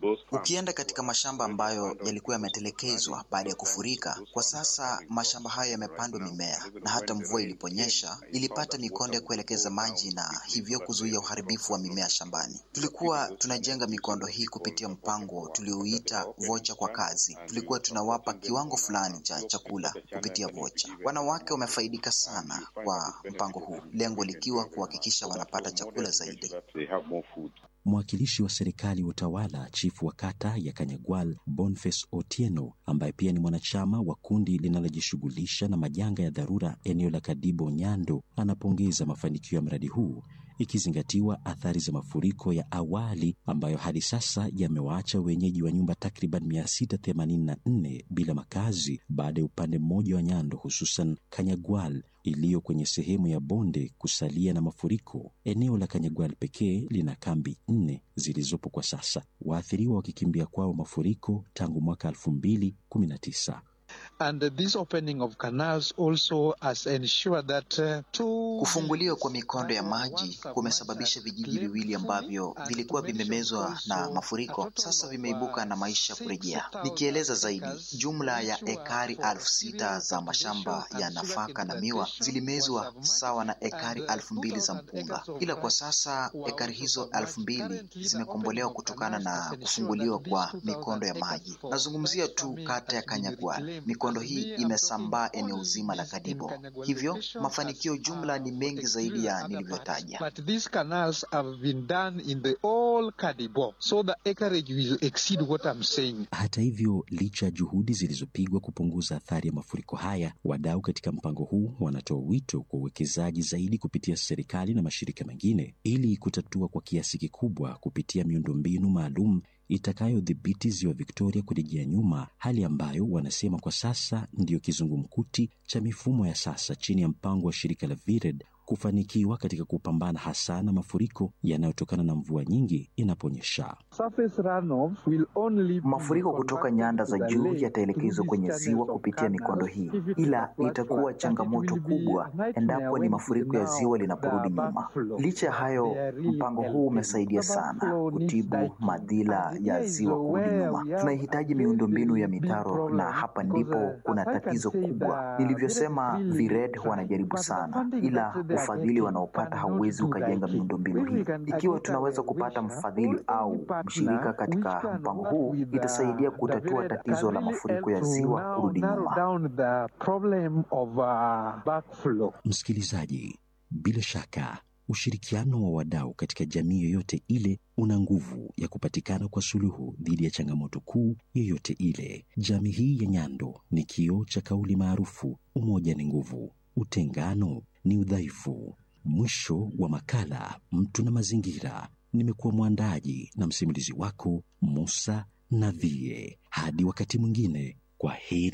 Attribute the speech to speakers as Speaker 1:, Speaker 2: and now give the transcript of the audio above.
Speaker 1: Ukienda katika mashamba ambayo yalikuwa yametelekezwa baada ya kufurika, kwa sasa mashamba hayo yamepandwa mimea, na hata mvua iliponyesha ilipata mikondo ya kuelekeza maji na hivyo kuzuia uharibifu wa mimea shambani. Tulikuwa tunajenga mikondo hii kupitia mpango tuliouita vocha kwa kazi. Tulikuwa tunawapa kiwango fulani cha chakula kupitia vocha. Wanawake wamefaidika sana kwa mpango huu, lengo likiwa kuhakikisha wanapata chakula zaidi.
Speaker 2: Mwakilishi wa serikali wa utawala chifu wa kata ya Kanyagwal Boniface Otieno, ambaye pia ni mwanachama wa kundi linalojishughulisha na majanga ya dharura eneo la Kadibo Nyando, anapongeza mafanikio ya mradi huu ikizingatiwa athari za mafuriko ya awali ambayo hadi sasa yamewaacha wenyeji wa nyumba takriban 684 bila makazi baada ya upande mmoja wa Nyando hususan Kanyagwal iliyo kwenye sehemu ya bonde kusalia na mafuriko. Eneo la Kanyagwal pekee lina kambi nne zilizopo kwa sasa, waathiriwa wakikimbia kwao mafuriko tangu mwaka 2019.
Speaker 3: And this opening of canals also has ensured that uh, two
Speaker 1: Kufunguliwa kwa mikondo ya maji kumesababisha vijiji viwili ambavyo vilikuwa vimemezwa na mafuriko sasa vimeibuka na maisha kurejea. Nikieleza zaidi, jumla ya ekari elfu sita za mashamba ya nafaka na miwa zilimezwa sawa na ekari elfu mbili za mpunga, ila kwa sasa ekari hizo elfu mbili zimekombolewa kutokana na kufunguliwa kwa mikondo ya maji. Nazungumzia tu kata ya Kanyagwal. Mikondo hii imesambaa eneo zima la Kadibo, hivyo mafanikio jumla ni mengi zaidi ya nilivyotaja.
Speaker 3: But these canals have been done in the all Kadibo, so the acreage will exceed what I'm saying.
Speaker 2: Hata hivyo, licha ya juhudi zilizopigwa kupunguza athari ya mafuriko haya, wadau katika mpango huu wanatoa wito kwa uwekezaji zaidi kupitia serikali na mashirika mengine ili kutatua kwa kiasi kikubwa kupitia miundombinu maalum itakayodhibiti ziwa Victoria kurejea nyuma, hali ambayo wanasema kwa sasa ndiyo kizungumkuti cha mifumo ya sasa chini ya mpango wa shirika la VIRED kufanikiwa katika kupambana hasa na mafuriko yanayotokana na mvua nyingi inaponyesha.
Speaker 3: Surface runoff will only be
Speaker 1: Mafuriko kutoka nyanda za juu yataelekezwa kwenye ziwa kupitia mikondo hii, ila itakuwa changamoto kubwa endapo ni mafuriko ya ziwa linaporudi nyuma. Licha ya hayo, mpango huu umesaidia sana kutibu madhila ya ziwa kurudi nyuma. Tunahitaji miundombinu ya mitaro, na hapa ndipo kuna tatizo kubwa. Nilivyosema, VIRED wanajaribu sana, ila ufadhili wanaopata hauwezi ukajenga miundombinu hii. Ikiwa tunaweza kupata mfadhili au mshirika katika mpango huu, itasaidia kutatua tatizo la mafuriko ya ziwa kurudi nyuma.
Speaker 3: down the problem of uh, backflow.
Speaker 2: Msikilizaji, bila shaka ushirikiano wa wadau katika jamii yoyote ile una nguvu ya kupatikana kwa suluhu dhidi ya changamoto kuu yoyote ile. Jamii hii ya Nyando ni kioo cha kauli maarufu, umoja ni nguvu, utengano ni udhaifu. Mwisho wa makala Mtu na Mazingira. Nimekuwa mwandaji na msimulizi wako Musa Navie. Hadi wakati mwingine, kwa heri.